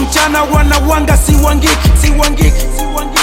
mchana wanawanga siwangiki siwangiki siwangiki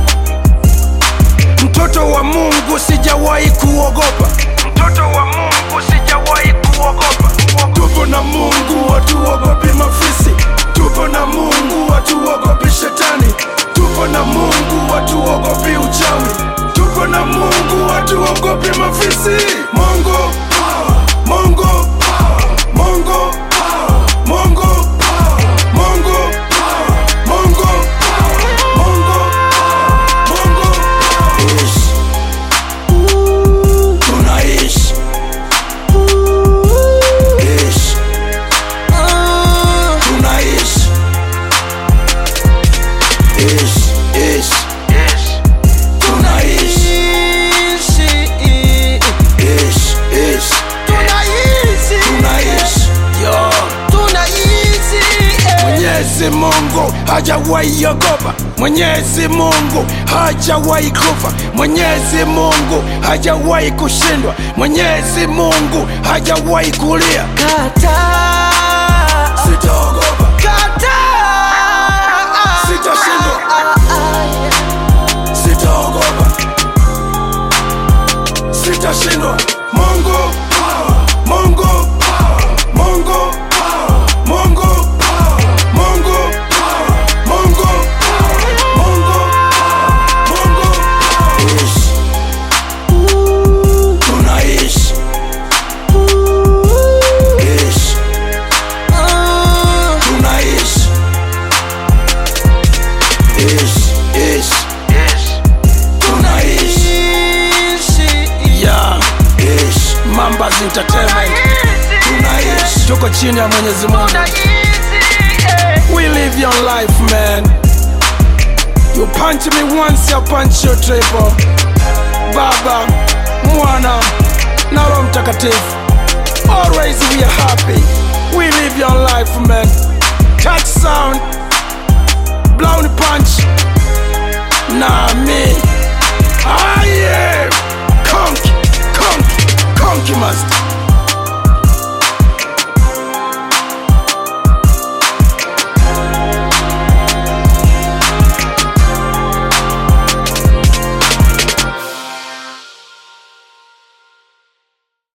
mtoto wa mungu sijawahi kuogopa mtoto wa mungu sijawahi kuogopa tupo na mungu hatuogopi mafisi tupo na mungu hatuogopi shetani tupo na mungu hatuogopi uchawi tupo na mungu hatuogopi mafisi mungu power, mungu power, mungu power, mungu power, mungu power, mungu power, mungu power, mungu power. Ishi. tunaishi Ishi. tunaishi Ishi, ishi. tunaishi Ishi, ishi. tunaishi Yo. Mwenyezi Mungu hajawahi ogopa, Mwenyezi Mungu hajawahi kufa, Mwenyezi Mungu hajawahi kushindwa, Mwenyezi Mungu hajawahi kulia. Sitaogopa, sitashindwa, sitaogopa, sitashindwa. Mungu power, Mungu power, Mungu power, Mungu power, Mungu power, Mungu power, Mungu power, Mungu power. Ishi. Tunaishi. Ishi. Tunaishi. Ishi, ishi. Tunaishi. Yeah. Ishi. Mambas Entertainment. Tunaishi. Tuko chini ya Mwenyezi Mungu. We live your life, man. You punch me once, I punch you triple. Baba, Mwana, na Roho Mtakatifu. Always we are happy. We live your life, man. Touch sound, blown punch. Na me. I am Conky, Conky, Conky Master.